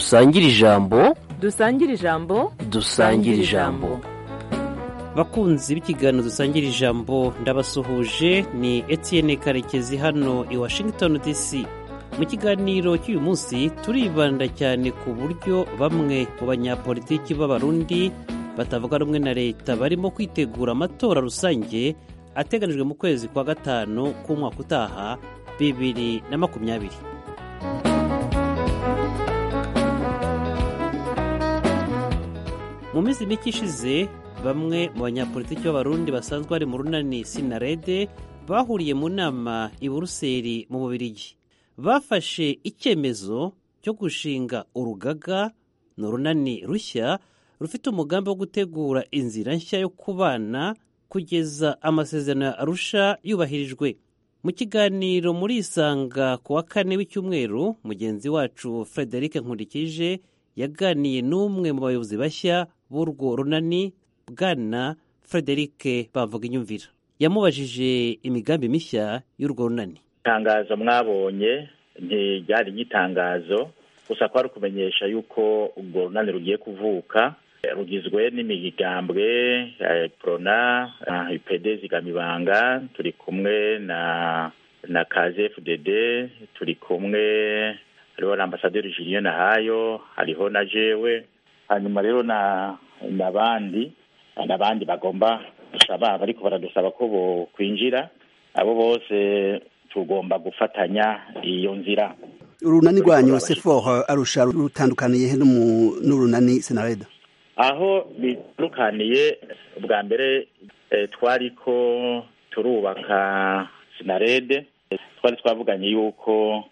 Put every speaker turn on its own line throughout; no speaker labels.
dusangire ijambo
dusangire ijambo
dusangire ijambo
bakunzi b'ikiganiro dusangira ijambo ndabasuhuje ni Etienne karekezi hano i washington dc mu kiganiro cy'uyu munsi turibanda cyane ku buryo bamwe mu banyapolitiki b'abarundi batavuga rumwe na leta barimo kwitegura amatora rusange ateganijwe mu kwezi kwa gatanu k'umwaka utaha bibiri na makumyabiri mu minsi mike ishize bamwe mu banyapolitiki b'abarundi basanzwe bari mu runani sinarede bahuriye mu nama i buruseli mu bubirigi bafashe icyemezo cyo gushinga urugaga ni urunani rushya rufite umugambi wo gutegura inzira nshya yo kubana kugeza amasezerano ya arusha yubahirijwe mu kiganiro muri isanga ku wa kane w'icyumweru mugenzi wacu frederic nkurikije yaganiye n'umwe mu bayobozi bashya b'urwo runani bwana frederic bamvuga inyumvira yamubajije imigambi mishya y'urwo runani
itangazo mwabonye ntiryari nk'itangazo gusa kwari ukumenyesha yuko urwo runani rugiye kuvuka rugizwe n'imigambwe ya prona ipd zigamibanga turi kumwe na na kzfdd turi kumwe hariho na ambasaderi julien nahayo hariho na jewe hanyuma rero na n'abandi n'abandi bagomba gusaba bariko baradusaba ko bokwinjira abo bose tugomba gufatanya iyo nzira
urunani rwanyu sefor arusha rutandukaniye he n'urunani senareda
aho bitandukaniye ubwa mbere twariko turubaka sinarede twari twavuganye yuko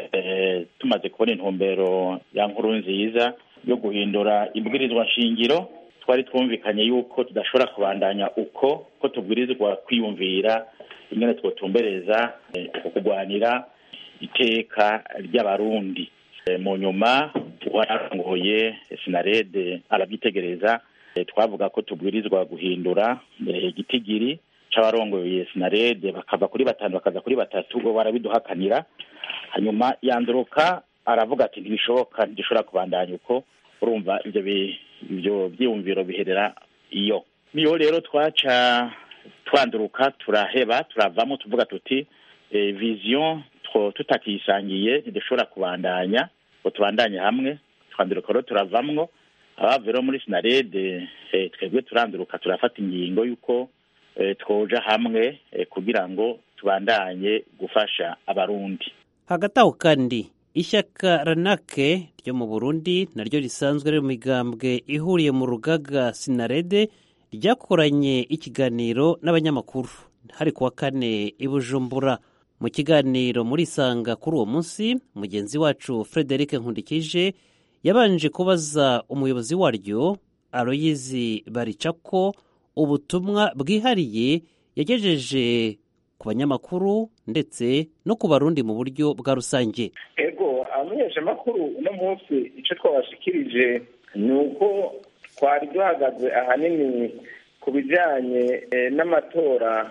tumaze kubona intumbero ya nkuru nziza yo guhindura ibwirizwa nshingiro twari twumvikanye yuko tudashobora kubandanya uko ko tubwirizwa kwiyumvira ingene twotumbereza kurwanira iteka ry'abarundi mu nyuma wararongoye sinarede arabyitegereza twavuga ko tubwirizwa guhindura igitigiri c'abarongoye sinarede bakava kuri batanu bakaza kuri batatu bo barabiduhakanira hanyuma yanduruka aravuga ati ntibishoboka ntidushobora kubandanya uko urumva ivyo ivyo vyiyumviro biherera iyo niyo rero twaca twanduruka turaheba turavamo tuvuga tuti vision tutakisangiye ntidushobora kubandanya ngo tubandanye hamwe twanduruka rero turavamwo abava rero muri sinarede twebwe turanduruka turafata ingingo y'uko twoja hamwe kugira ngo tubandanye gufasha abarundi
hagati aho kandi ishyaka ranake ryo mu burundi naryo risanzwe riri mu migambwe ihuriye mu rugaga sinarede ryakoranye ikiganiro n'abanyamakuru hari kuwa kane i bujumbura mu kiganiro muri isanga kuri uwo munsi mugenzi wacu frederic nkundikije yabanje kubaza umuyobozi waryo aroyizi baricako ubutumwa bwihariye yagejeje ku banyamakuru ndetse no ku barundi mu buryo bwa rusange
ego abamenyeshamakuru uno munsi icyo twabashikirije ni uko twari duhagaze ahanini ku bijyanye n'amatora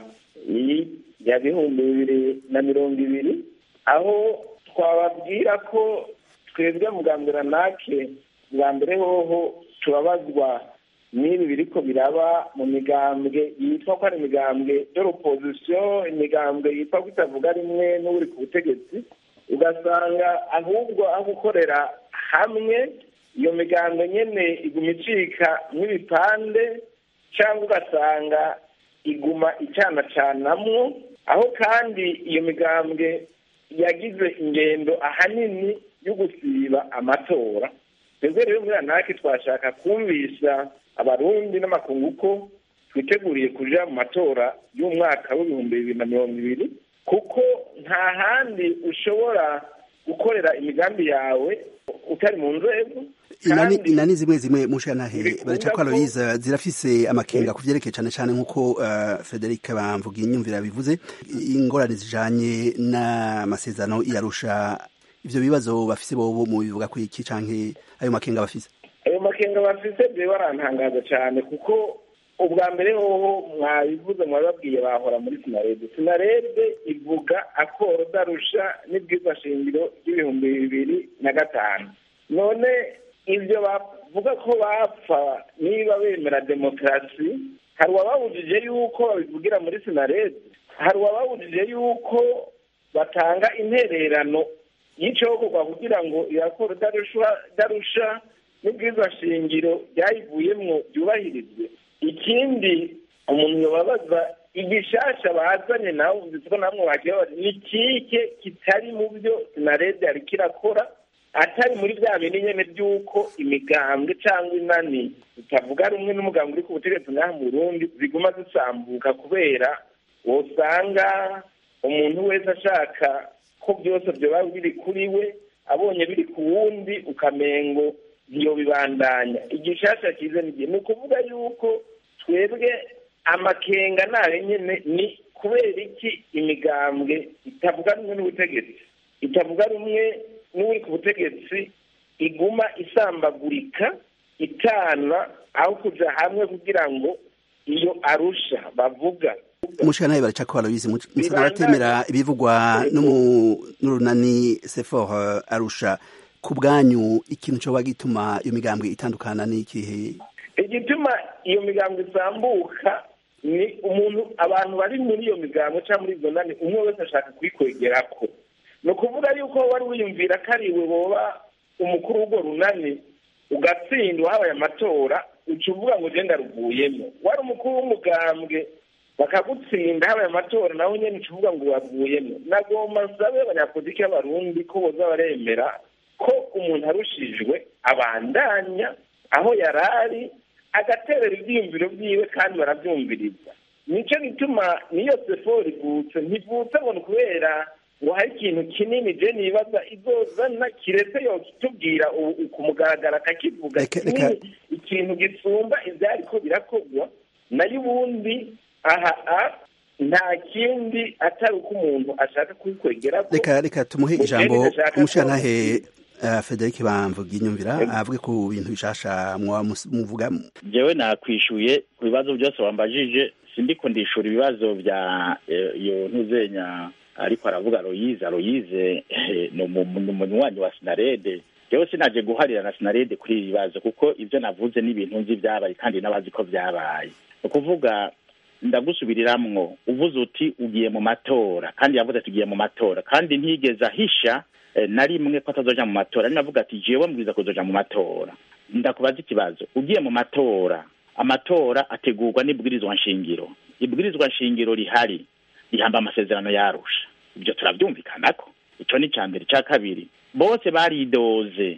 ya bihumbi bibiri na mirongo ibiri aho twababwira ko twebwe mugambira nake bwa mbere hoho turabazwa n'ibi biriko biraba mu migambwe yitwa ko ari imigambwe y'opozisiyo imigambwe yitwa ko itavuga rimwe n'uri ku butegetsi ugasanga ahubwo aho gukorera hamwe iyo migambwe nyene iguma icika nk'ibipande cyangwa ugasanga iguma icanacanamwo aho kandi iyo migambwe yagize ingendo ahanini yo gusiba amatora twebwe rero muri anake twashaka kumvisha abarundi n'amakungu ko twiteguriye kuja mu matora y'umwaka w'ibihumbi bibiri na mirongo ibiri kuko nta handi ushobora gukorera imigambi yawe utari mu nzego
inani zimwe zimwe mushanahe baraca ko aloyiza zirafise amakenga ku vyerekeye cane cane nk'uko uh, frederic bamvuga inyumvira bivuze ingorane zijanye n'amasezerano yarusha ivyo bibazo bafise bobo mu bivuga ko iki canke ayo makenga bafise
ayo makenga bafise byo barantangaza cyane kuko ubwa mbere hoho mwabivuze mwababwiye bahora muri sinarede sinarede ivuga akoro darusha n'ibwiza shingiro ry'ibihumbi bibiri na gatanu none ibyo bavuga ko bapfa niba bemera demokarasi hari uwababujije yuko babivugira muri sinarede hari uwababujije yuko batanga intererano y'icokorwa kugira ngo irakora idarusha n'ubwiza shingiro byayivuyemo byubahirizwe ikindi umuntu yababaza igishasha bazanye nawe uzi ko namwe bagiye bari ni kike kitari mu byo sinarede yari kirakora atari muri bya bindi nyene by'uko imigambwe cyangwa inani zitavuga rumwe n'umugambwe uri ku butegetsi ngaha mu burundi ziguma zisambuka kubera wosanga umuntu wese ashaka ko byose byoba biri kuri we abonye biri ku wundi ukamengo ntiyo bibandanya igishasha kize n'igihe ni ukuvuga yuko twebwe amakenga nayo nyene ni kubera iki imigambwe itavuga rumwe n'ubutegetsi itavuga rumwe n'uri ku butegetsi iguma isambagurika itana aho kuja hamwe kugira ngo iyo arusha bavuga
mushika nawe baraca ko barabizi musa baratemera ibivugwa n'urunani sefor arusha ku bwanyu ikintu coba gituma iyo migambwe itandukana n'ikihe
igituma iyo migambwe isambuka ni umuntu abantu bari muri iyo migambwe cyangwa muri izo nani umwe wese ashaka kuyikwegerako ni ukuvuga yuko wari wiyumvira ko ari iwe woba umukuru w'urwo runani ugatsindwa habaye amatora uca uvuga ngo ugenda ruvuyemo wari umukuru w'umugambwe bakagutsinda habaye amatora nawe nyine uca uvuga ngo wavuyemo nagomba nsabe abanyapolitiki b'abarundi ko boza baremera ko umuntu arushijwe abandanya aho yari ari agaterera ibyiyumviro byiwe kandi barabyumviriza nicyo gituma niyo sefo rivutse ntivutse ngo ni kubera ngo hari ikintu kinini je nibaza izozana kiretse yo kitubwira ku mugaragaro akakivuga kinini ikintu gisumba ivyariko birakorwa nayo ubundi aha nta kindi atari uko umuntu ashaka kubikwegerako
reka reka tumuhe ijambo umushantahe Frederic bamvuga inyumvira avuge ku bintu bishasha muvuga
jewe nakwishuye ku bibazo byose wambajije sindiko ndishura ibibazo bya iyo ntuzenya ariko aravuga Loyize Loyize ni umunywanyi wa Sinarede jewe sinaje guharira na Sinarede kuri ibi bibazo kuko ibyo navuze ni ibintu nzi byabaye kandi n'abazi ko byabaye ni ukuvuga ndagusubiriramwo uvuze uti ugiye mu matora kandi yavuze ati ugiye mu matora kandi ntigeze ahisha na rimwe ko atazoja mu matora ari navuga ati jewe mbwiza kuzoja mu matora ndakubaza ikibazo ugiye mu matora amatora ategurwa n'ibwirizwa nshingiro ibwirizwa nshingiro rihari rihamba amasezerano yarusha ibyo turabyumvikanako icyo ni icya mbere icya kabiri bose baridoze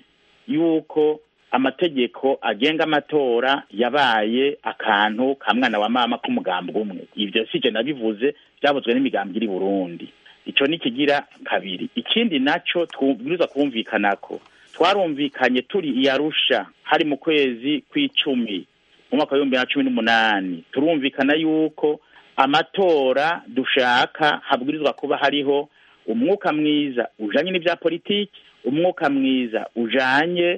yuko amategeko agenga amatora yabaye akantu ka mwana wa mama k'umugambwe umwe ibyo si nabivuze byavuzwe n'imigambi iri burundi icyo ni kigira kabiri ikindi nacyo tubwirizwa kumvikanako twarumvikanye turi iyarusha hari mu kwezi kw'icumi mu mwaka w'ibihumbi bibiri na cumi n'umunani turumvikana yuko amatora dushaka habwirizwa kuba hariho umwuka mwiza ujanye n'ibya politiki umwuka mwiza ujanye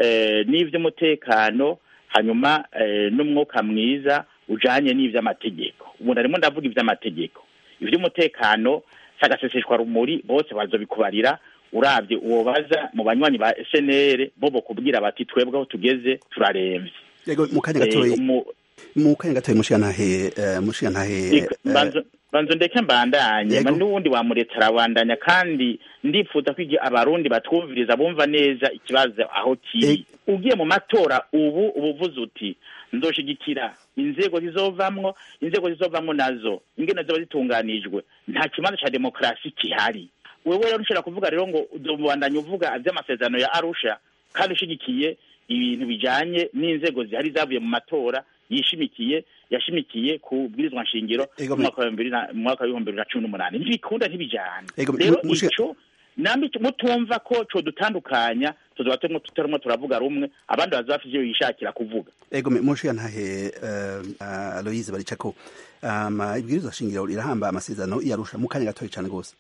n'ivy'umutekano hanyuma n'umwuka mwiza ujanye n'ivy'amategeko ubu narimo ndavuga ivy'amategeko ivy'umutekano sagaseseshwa rumuri bose bazobikubarira uravye uwo baza mu banywanyi ba SNL bo bokubwira bati twebwe aho tugeze turaremvye
yego mu kanya gatoyi mu kanya gatoyi mushiyantahe mushiyantahe
banzo ndeke mbandanye n'uwundi wamuretse arabandanya kandi ndifuza ko abarundi batwumviriza bumva neza ikibazo aho kiri ugiye mu matora ubu ubuvuze uti nzoshigikira inzego zizovamwo inzego zizovamwo nazo ingene ziba zitunganijwe nta kibanza ca demokarasi kihari wewe rero nshobora kuvuga rero ngo uzobandanya uvuga vy'amasezerano ya arusha kandi ushigikiye ibintu bijanye n'inzego zihari zavuye mu matora yishimikiye yashimikiye ku bwirizwa nshingiro mu mwaka w'ibihumbi bibiri na cumi n'umunani ntibikunda ntibijyane rero ico nambi mutumva ko co dutandukanya tuzoba tutarimo turavuga rumwe abandi baza bafite ivyo bishakira kuvuga
ego mushiya ntahe aloyize baricako ibwirizwa shingiro rirahamba amasezerano yarusha mu kanya gatoya cane rwose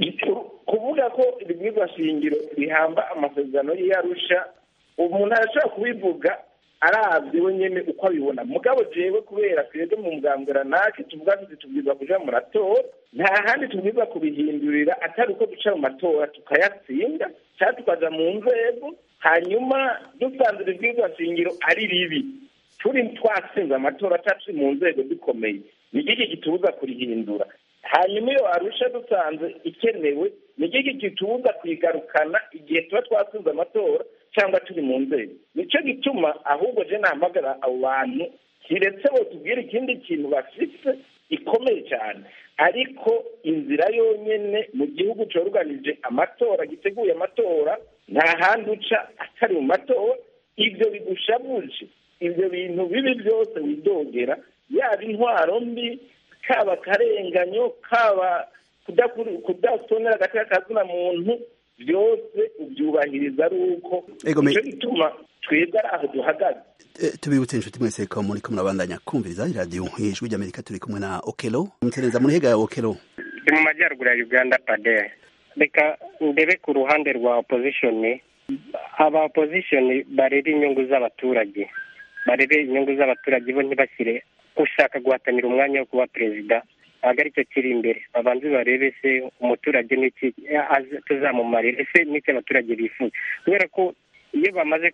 kuvuga ko ibwirizwa shingiro rihamba amasezerano y'arusha umuntu arashobora kubivuga arabye we nyene uko abibona mugabo jewe kubera twebwe mu mugambwe ranake tuvuga tuti tubwirizwa kuja mu matora nta handi tubwirizwa kubihindurira atari uko duca mu matora tukayatsinda cyangwa tukaja mu nzego hanyuma dusanze ibibwirizwa shingiro ari ribi turi twatsinze amatora cyangwa turi mu nzego zikomeye ni iki gitubuza kurihindura hanyuma iyo arusha dusanze ikenewe ni iki gitubuza kuyigarukana igihe tuba twatsinze amatora cyangwa turi mu nzego nicyo gituma ahubwo je nahamagara abo bantu kiretse bo tubwire ikindi kintu bafise ikomeye cyane ariko inzira yonyene mu gihugu cyoruganije amatora giteguye amatora nta handi uca atari mu matora ibyo bigushabuje ibyo bintu bibi byose widogera yaba intwaro mbi kaba akarenganyo kaba kudatonera agateka kazina muntu byose ubyubahiriza ari uko nicyo gituma twebwe ari aho duhagaze
tubibutse inshuti mwese ko muri kumwe murabandanya kumviriza iradiyo ijwi ry'amerika turi kumwe na okelo mutereza muri hega ya okelo
ndi mu majyaruguru ya uganda pade reka ndebe ku ruhande rwa opozishoni aba opozishoni barebe inyungu z'abaturage barebe inyungu z'abaturage bo ntibashyire ushaka guhatanira umwanya wo kuba perezida ntabwo aricyo kiri imbere babanze barebe se umuturage n'iki tuzamumarira ese n'icyo abaturage bifuza kubera ko iyo bamaze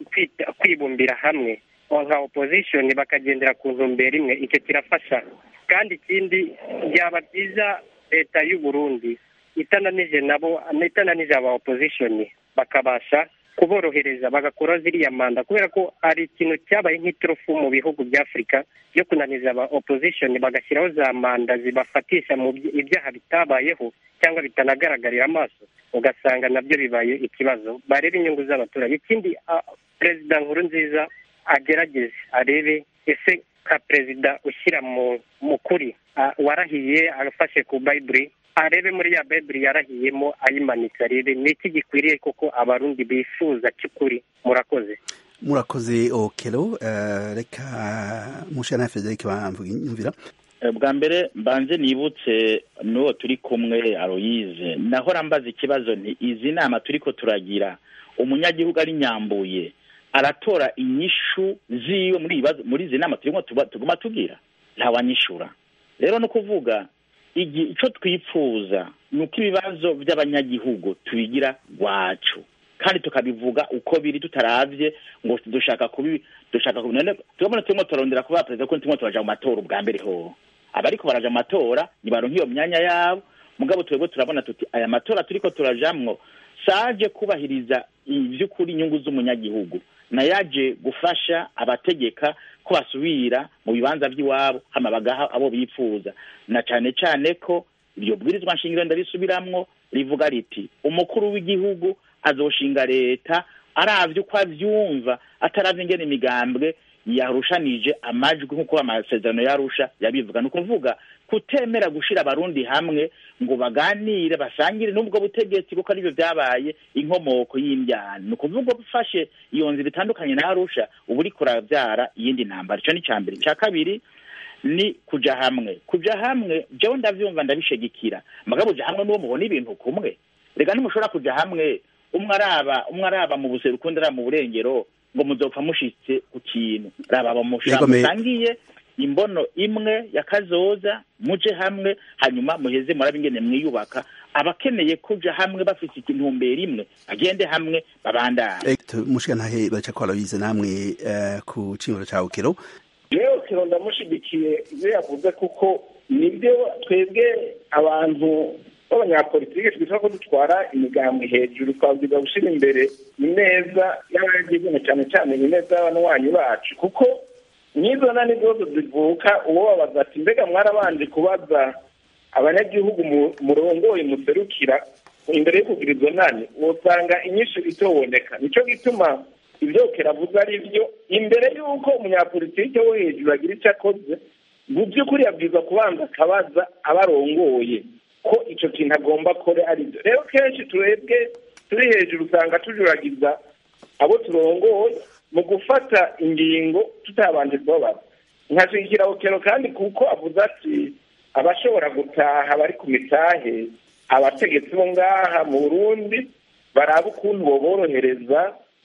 kwibumbira hamwe nka opozishoni bakagendera ku ntumbero imwe icyo kirafasha kandi ikindi byaba byiza leta y'u Burundi itananije nabo itananije aba opozishoni bakabasha kuborohereza bagakora ziriya manda kubera ko hari ikintu cyabaye nk'iturufu mu bihugu bya afurika byo kunaniza aba opozishoni bagashyiraho za manda zibafatisha mu ibyaha bitabayeho cyangwa bitanagaragarira amaso ugasanga nabyo bibaye ikibazo barebe inyungu z'abaturage ikindi perezida nkuru nziza agerageze arebe ese ka perezida ushyira mu kuri warahiye afashe ku bayiburi arebe muri ya bayiburi yarahiyemo ayimanitse arebe ni iki gikwiriye koko abarundi bifuza cy'ukuri murakoze
murakoze okelo reka mushana frederic bamvira
bwa mbere mbanze nibutse n'uwo turi kumwe aroyize nahora mbaza ikibazo nti izi nama turi ko turagira umunyagihugu ari nyambuye aratora inyishu ziwe muri ibibazo muri izi nama turimo tuguma tugira ntawanyishura rero no kuvuga icyo twipfuza ni uko ibibazo by'abanyagihugu tubigira wacu kandi tukabivuga uko biri tutaravye ngo dushaka kubi dushaka kubi none turabona turimo turarondera kuba perezida ko turimo turaja mu matora ubwa mbere ho abariko baraja mu matora nibaronka iyo myanya yabo mugabo twebwe turabona tuti aya matora turiko turajamwo saje kubahiriza ivy'ukuri inyungu z'umunyagihugu nayaje gufasha abategeka ko basubira mu bibanza by'iwabo hama bagaha abo bipfuza na cane cane ko iryo bwirizwa nshingiro ndarisubiramwo rivuga riti umukuru w'igihugu azoshinga leta aravye uko avyumva ataravye ingene imigambwe yarushanije amajwi nk'uko amasezerano yarusha yabivuga ni ukuvuga kutemera gushira abarundi hamwe ngo baganire basangire n'ubwo butegetsi kuko aribyo byabaye inkomoko y'imbyano ni ukuvuga ufashe iyo nzira itandukanye na arusha uba uriko urabyara iyindi ntambara ico ni ica mbere icya kabiri ni kuja hamwe kuja hamwe jewe ndavyumva ndabishigikira mugabo uja hamwe n'uwo mubona ibintu kumwe reka ntimushobora kuja hamwe umwe araba umwe araba mu buseruko undi araba mu burengero ngo muzopfa mushitse ku kintu raba musangiye imbono imwe ya kazoza muje hamwe hanyuma muheze murabe ingene mwiyubaka abakeneye kuja hamwe bafite intumbero imwe bagende hamwe babandane
mushigantahe baca ko barabize namwe ku cimiro ca ukero
rero kero ndamushigikiye ibyo yavuze kuko nibyo twebwe abantu b'abanyapolitike twita ko dutwara imigambwe hejuru twabwiza gushyira imbere ineza y'abanyagihugu cyane cyane ineza y'abanywanyi bacu kuko n'izo nani zose zivuka uwo babaza ati mbega mwarabanje kubaza abanyagihugu murongoye muserukira imbere yo kugira izo nani usanga inyinshi itoboneka nicyo gituma ibyo keravuze ari byo imbere y'uko umunyapolitike wo hejuru agira icyo akoze mu by'ukuri yabwiza kubanza akabaza abarongoye ko icyo kintu agomba kore ari byo rero kenshi turebwe turi hejuru usanga tujuragiza abo turongoye mu gufata ingingo tutabanje kubabaza nkashigikira okero kandi kuko avuze ati abashobora gutaha bari ku mitahe abategetsi bo ngaha mu burundi baraba ukuntu boborohereza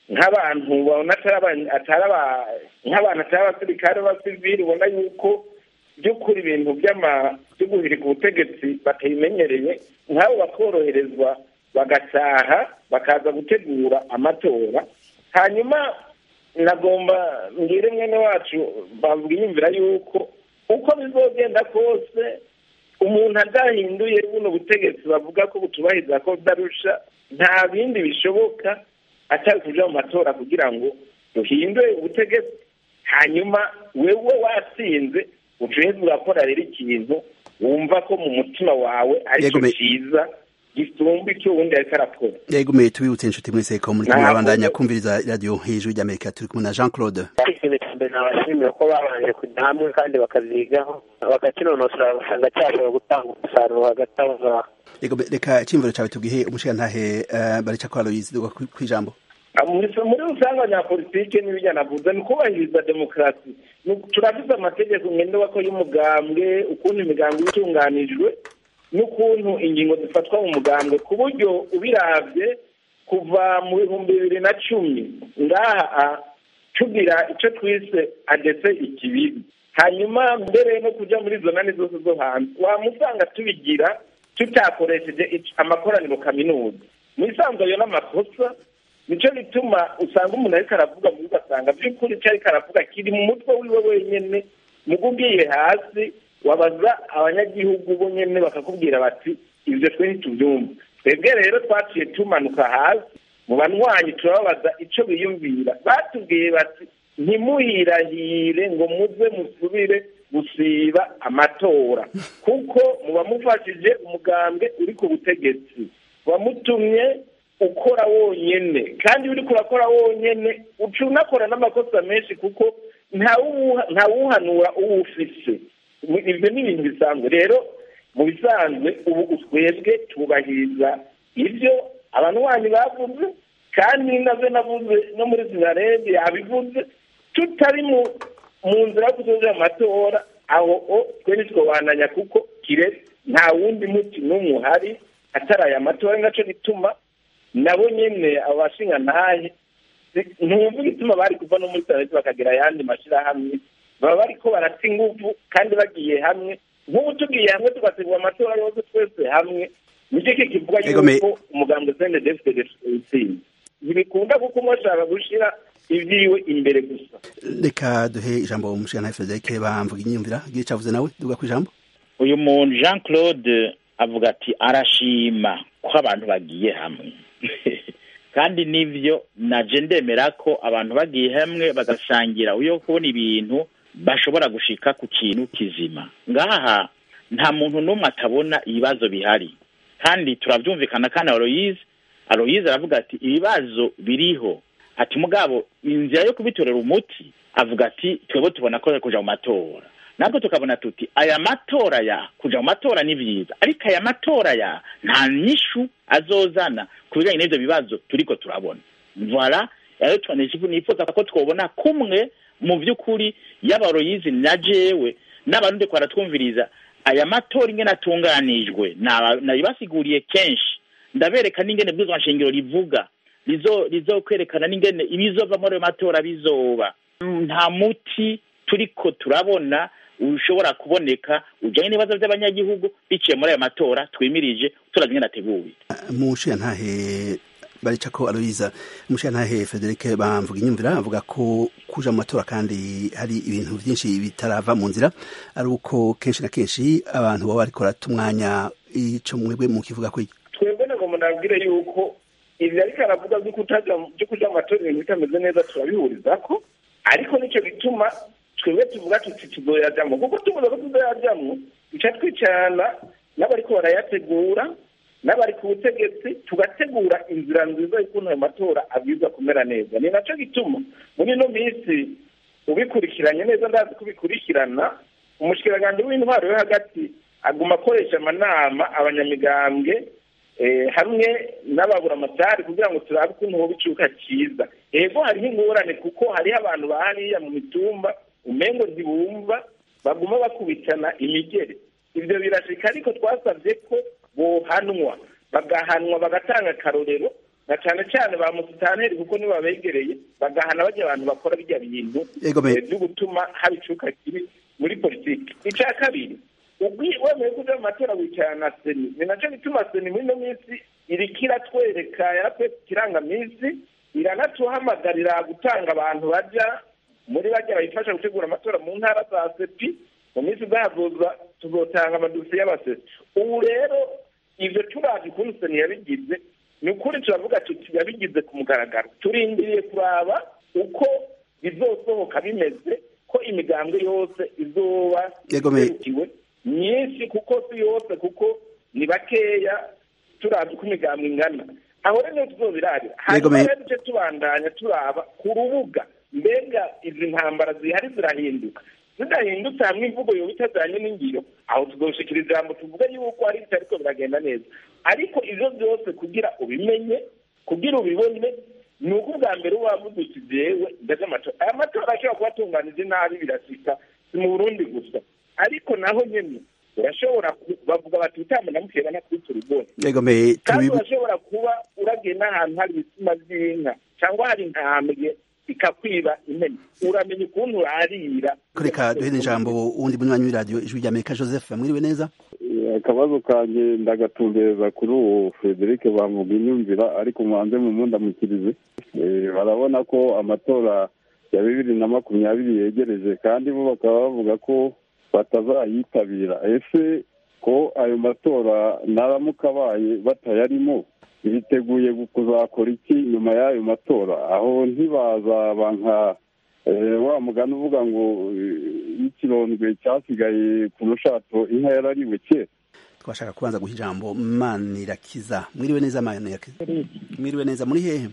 nk'abantu babona nk'abantu atari abasirikare b'abasivili ubona yuko by'ukuri ibintu byo guhirika ubutegetsi batabimenyereye nk'abo bakoroherezwa bagataha bakaza gutegura amatora hanyuma nagomba mbwire mwene wacu bamwiyumvira yuko uko bizogenda kose umuntu adahinduye buno butegetsi bavuga ko butubahiriza ko darusha nta bindi bishoboka atari kuja mu matora kugira ngo duhindure ubutegetsi hanyuma wewe watsinze ucuheze urakora rero ikintu wumva ko mu mutima wawe aricyo cyiza gisumba icyo wundi ariko arakora
yegomeye tubibutse inshuti mwese ko muri kumwe abandanya kumviriza radiyo hejuru ry'amerika turi kumwe na jean claude
ikintu cya mbere nabashimira ko babanje kujya hamwe kandi bakazigaho bagakinonosora basanga cyashobora gutanga umusaruro hagati aho ngaho
reka icyiyumviro cyawe tubwihe umushirantahe barica kwa aloyizi ku ijambo
muri rusange abanyapolitike n'ibijyanavuze ni kubahiriza demokarasi turafite amategeko ngenderwa ko y'umugambwe ukuntu imigambwe itunganijwe n'ukuntu ingingo zifatwa mu mugambwe ku buryo ubirabye kuva mu bihumbi bibiri na cumi ngaha tugira icyo twise adese ikibibi hanyuma mbere no kujya muri izo nani zose zo hanze wamusanga tubigira tutakoresheje amakoraniro kaminuza mu isanzwe ayo n'amakosa nicyo bituma usanga umuntu ariko aravuga muri ugasanga by'ukuri icyo ariko aravuga kiri mu mutwe wiwe wenyine mugo ugiye hasi wabaza abanyagihugu bo nyine bakakubwira bati ibyo twe ntitubyumva twebwe rero twaciye tumanuka hasi mu banywanyi turababaza icyo biyumvira batubwiye bati ntimuhirahire ngo muze musubire gusiba amatora kuko muba mufashije umugambwe uri ku butegetsi wamutumye ukora wonyine kandi uri kurakora wonyine uca unakora n'amakosa menshi kuko ntawuhanura uwo ufise ibyo ni ibintu bisanzwe rero mu bisanzwe ubu twebwe tubahiriza ibyo abanywanyi bavuze kandi nabyo navuze no muri zinarede yabivuze tutari mu nzira yo kuzoza amatora aho twe ntitwobananya kuko kire nta wundi muti n'umwe uhari atari aya matora nacyo gituma nabo nyine abashinga ntahe ntumva igituma bari kuva no muri sanete bakagira ayandi mashyirahamwe baba bari ko barata ingufu kandi bagiye hamwe nk'ubu tugiye hamwe tugategura amatora yose twese hamwe nicyo kikivuga yuko umuganga sende defite utsinze ntibikunda kuko umwe ashaka gushyira ibyiwe imbere gusa
reka duhe ijambo umushinga frederic bamvuga inyumvira igihe cyavuze nawe duga ku ijambo
uyu muntu jean claude avuga ati arashima ko abantu bagiye hamwe kandi nibyo naje ndemera ko abantu bagiye hamwe bagasangira uyo kubona ibintu bashobora gushika ku kintu kizima ngaha nta muntu n'umwe atabona ibibazo bihari kandi turabyumvikana kandi aloyize aloyize aravuga ati ibibazo biriho ati mugabo inzira yo kubitorera umuti avuga ati twebwe tubona ko kuja mu matora natwe tukabona tuti aya matora ya kuja mu matora ni vyiza ariko aya matora ya nta nyishu azozana ku bijanye n'ivyo bibazo turiko turabona voila rero nifuza ko twobona kumwe mu vy'ukuri y'abaroyizi na jewe n'abarundi ko baratwumviriza aya matora ingene atunganijwe nabibasiguriye kenshi ndabereka n'ingene bwizwa nshingiro rivuga rizokwerekana n'ingene ibizova muri ayo matora bizoba nta muti turiko turabona ushobora kuboneka ujyanye n'ibibazo by'abanyagihugu biciye muri ayo matora twimirije turazi ingene ateguwe
mu ntahe barica ko aloyiza umushingantahe frederic bamvuga inyumvira avuga ko kuja mu matora kandi hari ibintu byinshi bitarava mu nzira ari uko kenshi na kenshi abantu baba bariko barata umwanya ico mwebwe mu kivuga ko
twebwe nagomba nabwire yuko ibi ariko aravuga byo kuja mu matora ibintu bitameze neza turabihuriza ko ariko nicyo gituma twebwe tuvuga tuti tuzoyajamwo kuko tuvuze ko tuzoyajamwo duca twicarana n'abariko barayategura n'abari ku butegetsi tugategura inzira nziza y'ukuntu ayo matora abwirizwa kumera neza ni nacyo gituma muri ino minsi ubikurikiranye neza ndazi kubikurikirana umushikiranganji w'intwaro yo hagati aguma akoresha amanama abanyamigambwe hamwe n'ababuramatari kugira ngo turabe ukuntu hoba icuka cyiza ego hariho ingorane kuko hariho abantu bahariya mu mitumba umengo ntibumva baguma bakubitana imigere ibyo birashika ariko twasabye ko bohanwa bagahanwa bagatanga akarorero na cyane cyane ba musitaneri kuko nibo babegereye bagahana bajya abantu bakora bijya bintu
Ego me-
eh, byo gutuma haba icuka kibi muri politiki icya kabiri ubwi- wemeye kuja mu matora wicarana na seni ni nacyo gituma seni muri ino minsi iriko iratwereka yaratwereka ikirangaminsi iranatuhamagarira gutanga abantu baja muri bajya bayifasha gutegura amatora mu ntara za sepi mu minsi izahavuza tuzotanga amadosiye y'abasesi ubu rero ivyo turazi ukuntu seni yabigize ni ukuri turavuga tuti yabigize ku mugaragaro turindiriye kuraba uko bizosohoka bimeze ko imigambwe yose izoba
Yego me-
iserukiwe myinshi kuko si yose kuko ni bakeya turazi uko imigambwe ingana aho rero niyo tuzobirabira
Yego
hanyuma
me-
rero duce tubandanya turaba ku rubuga mbega izi ntambara zihari zirahinduka zidahindutse hamwe imvugo yoba itajyanye n'ingiro aho tuzoshikira ijambo tuvuga yuko hari bitariko biragenda neza ariko ivyo byose kugira ubimenye kugira ubibone ni uko ubwa mbere uba wavuze uti jewe ndaje amatora aya matora ashobora kuba atunganije nabi birasika si mu burundi gusa ariko naho nyene urashobora ku- bavuga bati utamba namukeba nakubita urugori
Ego me
kandi
tubibu
urashobora kuba uragiye n'ahantu hari ibitsina by'inka cyangwa hari intambwe ikakwiba impene uramenya ukuntu urarira
kureka duhere ijambo uwundi munywanyi w'iradiyo ijwi rya Amerika Joseph mwiriwe neza
akabazo kanjye ndagatumbereza kuri uwo frederic bamuga inyumvira ariko mubanze mu mundamukirize Eh, barabona ko amatora ya bibiri na makumyabiri yegereje kandi bo bakaba bavuga ko batazayitabira ese ko ayo matora naramuka abaye batayarimo biteguye kuzakora iki nyuma y'ayo matora aho ntibazaba nka eh, wa mugani uvuga ngo eh, ikirondwe cyasigaye ku rushato inka yarariwe kera
twashaka kubanza guha ijambo Manirakiza mwiriwe neza Manirakiza mwiriwe neza muri hehe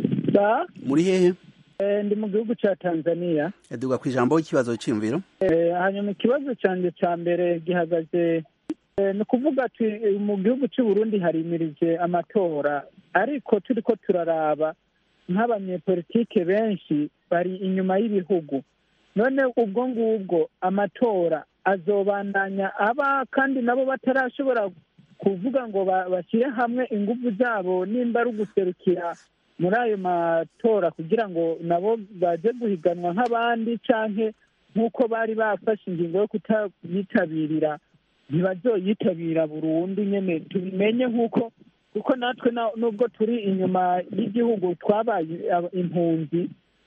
Ba,
muri hehe
eh, ndi mu gihugu cya Tanzania
yaduga ku ijambo ikibazo cy'imviro
Eh, hanyuma ikibazo cyanjye cya mbere gihagaze eh, ni ukuvuga ati eh, mu gihugu cy'u Burundi harimirije amatora ariko turi ko turaraba nk'abanyepolitike benshi bari inyuma y'ibihugu none ubwo ngubwo amatora azobandanya aba kandi nabo batarashobora kuvuga ngo ba- bashyire hamwe ingufu zabo nimba ari uguserukira muri ayo matora kugira ngo nabo baje guhiganwa nk'abandi canke nk'uko bari bafashe ingingo yo kutayitabirira ntibazoyitabira burundu nyene tubimenye nk'uko kuko natwe na- nubwo turi inyuma y'igihugu twabaye aba- impunzi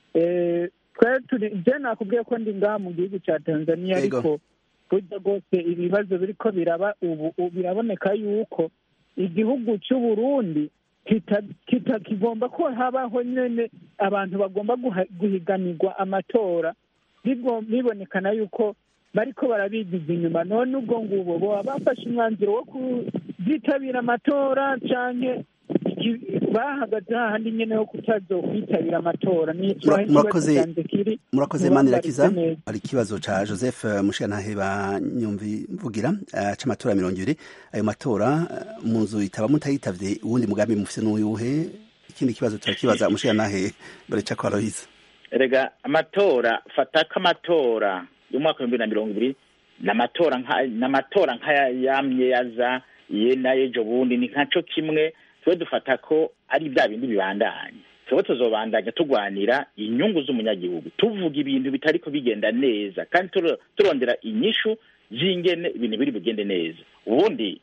eh, twe turi je nakubwiye ko ndi ngaha mu gihugu ca tanzania
Yego.
ariko burya rwose ibibazo biriko biraba ubu ubu biraboneka yuko igihugu cy'u Burundi kita- kita- kigomba ko habaho nyene abantu bagomba guha- guhiganirwa amatora bigo- bibonekana yuko bariko barabigiza inyuma none ubwo ngubo boba bafashe umwanzuro wo kuzitabira amatora canke iki- bahagaze hahandi nyene ho kutazokwitabira amatora ni
Mura-
ikibazo
murakoze
canje kiri
murakoze
Muba
Manirakiza
mbaretse neza.
hari ikibazo ca Joseph eh, Mushiyantahe banyumvi mvugira eh, c'amatora mirongo ibiri ayo matora eh, mu nzu itaba mutayitavye uwundi mugambi mufise n'uyuhe ikindi kibazo turakibaza Mushiyantahe Bareca kwa Aloise
erega amatora fata ko amatora y'umwaka w'ibihumbi na mirongo ibiri ni amatora nka- ni amatora nk'aya yamye yaza ye n'ayejo bundi ni nkaco kimwe twe dufata ko ari bya bindi bibandanya twebwe tuzobandanya turwanira inyungu z'umunyagihugu tuvuga ibintu bitariko bigenda neza kandi turo- turondera inyishu z'ingene ibintu biri bugende neza ubundi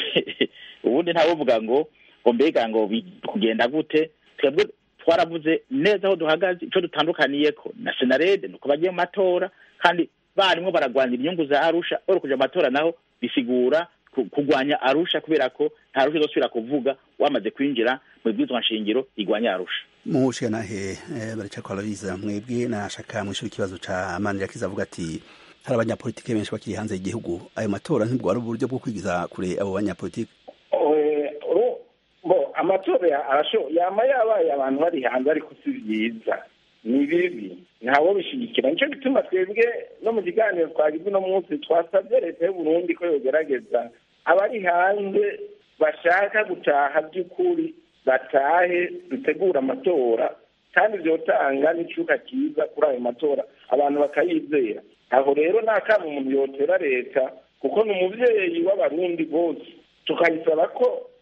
ubundi ntawovuga ngo ngo mbega ngo bi- kugenda gute twebwe twaravuze neza aho duhagaze ico dutandukaniyeko na senarede nuko bagiye mu matora kandi barimwo baragwanira inyungu za arusha oro kuja mu matora naho bisigura ku- kugwanya arusha kubera ko nta rusha izosubira kuvuga wamaze kwinjira mu bwizwa nshingiro igwanya arusha
Mushiyantahe eh, Bareca kwa Aloise mwebwe nashaka mwishura ikibazo ca Manirakiza avuga ati hari abanyapolitike benshi bakiri hanze y'igihugu ayo matora ntibwo ari uburyo bwo kwigiza kure abo banyapolitike
Eh, uru- bo amatora ya- arasho yama yabaye abantu bari hanze ariko si byiza ni bibi ntawo bishigikira nicyo gituma twebwe no mu kiganiro twagize uno munsi twasabye leta y'u Burundi ko yogerageza abari hanze bashaka gutaha by'ukuri batahe dutegura amatora kandi vyotanga n'icuka cyiza kuri ayo matora abantu bakayizera aho rero nta kama umuntu yotera leta kuko ni umuvyeyi w'abarundi bose tukayisaba ko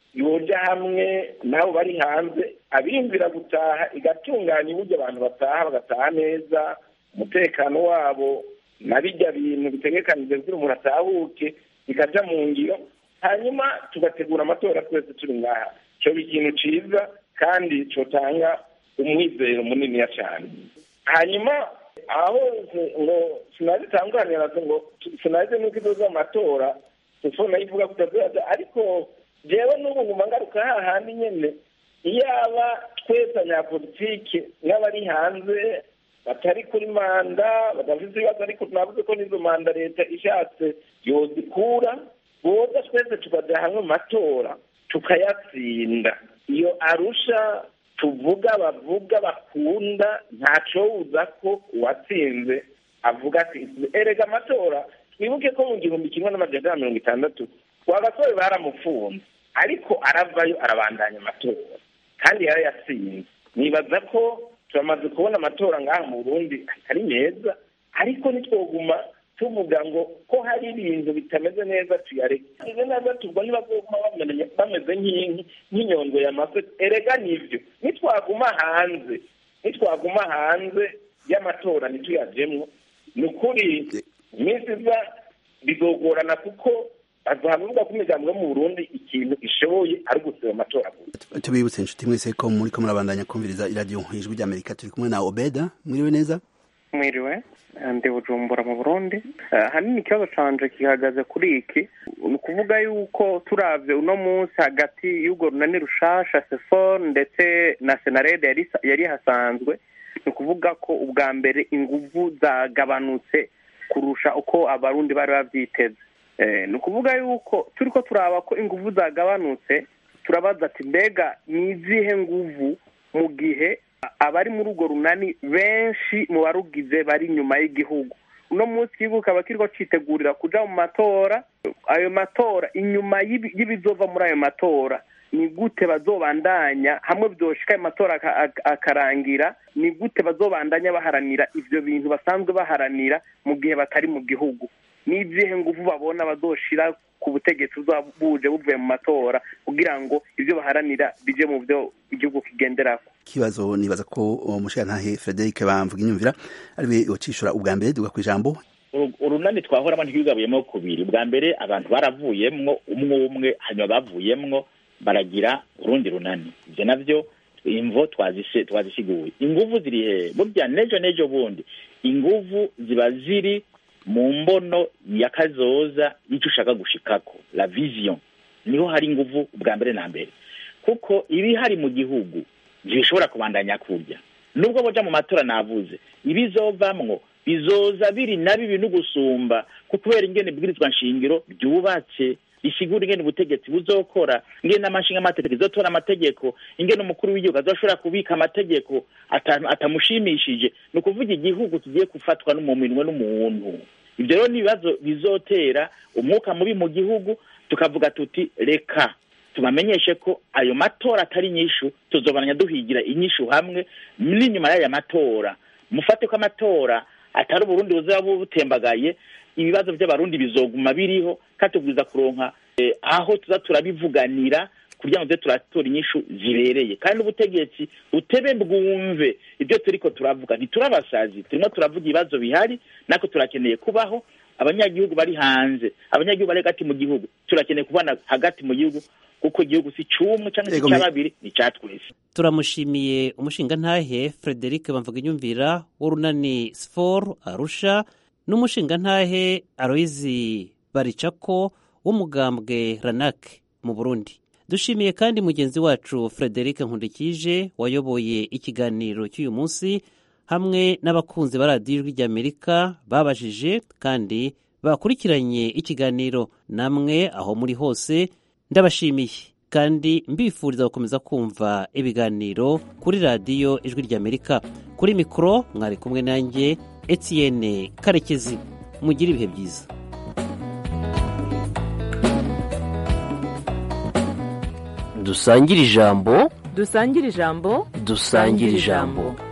yoja hamwe nabo bari hanze abiyumvira gutaha igatunganya uburyo abantu bataha bagataha neza umutekano wabo na bijya bintu bitegekanije kugira umuntu atahuke bikaja mu ngiro hanyuma tugategura amatora twese turi ngaha cyoba ikintu ciza kandi cotanga umwizero muniniya cyane hanyuma aho ngo sinazitanganira ngo sinaze nuko izoza amatora telefone nayivuga ko itazaza ariko jewe n'ubu nguma ngaruka hahandi nyene iyaba twese abanyapolitike n'abari hanze batari kuri manda badafite ibibazo ariko tunavuze ko n'izo manda leta ishatse yozikura boza twese tukaja hamwe mu matora tukayatsinda iyo arusha tuvuga bavuga bakunda ntacowuza ko uwatsinze avuga ati erega amatora twibuke ko mu gihumbi kimwe n'amajana mirongo itandatu wagasore baramufunze ariko aravayo arabandanya amatora kandi yarayatsinze nibaza ko turamaze kubona amatora ngaha mu burundi atari meza ariko nitwoguma tuvuga ngo ko hari ibintu bitameze neza tuyareke izo neza tubwo ntibazoguma bameze nk'inyondwe y'amafe erega nivyo nitwaguma hanze nitwaguma hanze y'amatora ntituyajemwo ni ukuri iminsi iza bizogorana kuko bazavuga ko imiryango yo mu burundi ikintu ishoboye ari ugusaba amatora
tubibutse inshuti mwese ko muri ko murabandanya kumviriza iradiyo ijwi ry'amerika turi kumwe na obeda mwiriwe neza
mwiriwe ndi bujumbura mu burundi hanini ikibazo canje gihagaze kuri iki ni ukuvuga yuko turavye uno munsi hagati y'urwo runani rushasha sefor ndetse na senarede yari hasanzwe ni ukuvuga ko ubwa mbere inguvu zagabanutse kurusha uko abarundi bari bavyiteze ni ukuvuga yuko turi ko turaba ko inguvu zagabanutse turabaza ati mbega ni izihe nguvu mu gihe abari muri urwo runani benshi mu barugize bari inyuma y'igihugu uno munsi igihugu kaba kiriko citegurira kuja mu matora ayo matora inyuma y'ibizova muri ayo matora ni gute bazobandanya hamwe vyoshika ayo matora akarangira ni gute bazobandanya baharanira ivyo bintu basanzwe baharanira mu gihe batari mu gihugu n'izihe nguvu babona bazoshira ku butegetsi buje buvuye mu matora kugira ngo ibyo baharanira bije mu byo igihugu kigenderako
ikibazo nibaza ko umushirantahe frederic bamvuga inyumvira ariwe wacishura ubwa mbere duga ku ijambo
urunani twahoramo ntigabuyemo kubiri ubwa mbere abantu baravuyemwo umwe umwe hanyuma bavuyemwo baragira urundi runani ibyo navyo imvo twazisiguye inguvu ziri hehe burya nejo nejo bundi inguvu ziba ziri mu mbono ya kazoza y'icyo ushaka gushikako la vision niho hari inguvu ubwa mbere na mbere kuko ibihari mu gihugu ntibishobora kubandanya kurya nubwo boja mu matora navuze ibizovamwo bizoza biri na bibi no gusumba kubera ingene ibwirizwa nshingiro ryubatse risigura ingene ubutegetsi buzokora ingene n'amashinga amategeko izotora amategeko ingene umukuru w'igihugu azoshobora kubika amategeko atamushimishije ni ukuvuga igihugu kigiye gufatwa n'umuminwe n'umuntu ibyo rero ni ibibazo bizotera umwuka mubi mu gihugu tukavuga tuti reka tubamenyeshe ko ayo matora atari inyishu tuzobananya duhigira inyishu hamwe n'inyuma y'aya matora mufate ko amatora atari uburundi buzaba butembagaye ibibazo by'abarundi bizoguma biriho kandi tubwiza kuronka aho tuza turabivuganira kugira ngo tuze turatora inyishu zibereye kandi ubutegetsi butebe bwumve ibyo turiko turavuga ntiturabasazi turimo turavuga ibibazo bihari nako turakeneye kubaho abanyagihugu bari hanze abanyagihugu bari hagati mu gihugu turakeneye kubana hagati mu gihugu kuko igihugu si c'umwe canke si ca babiri ni ca twese
turamushimiye umushingantahe frederic bamvuga inyumvira w'urunani sfor arusha n'umushingantahe aloyizi baricako w'umugambwe ranak mu burundi dushimiye kandi mugenzi wacu frederic nkundikije wayoboye ikiganiro cy'uyu munsi hamwe n'abakunzi ba radiyo ijwi ry'amerika babajije kandi bakurikiranye ikiganiro namwe aho muri hose ndabashimiye kandi mbifuriza gukomeza kumva ibiganiro kuri radiyo ijwi ry'amerika kuri mikoro mwari kumwe nanjye etienne karekezi mugire ibihe byiza
dusangire ijambo
dusangire ijambo
dusangire ijambo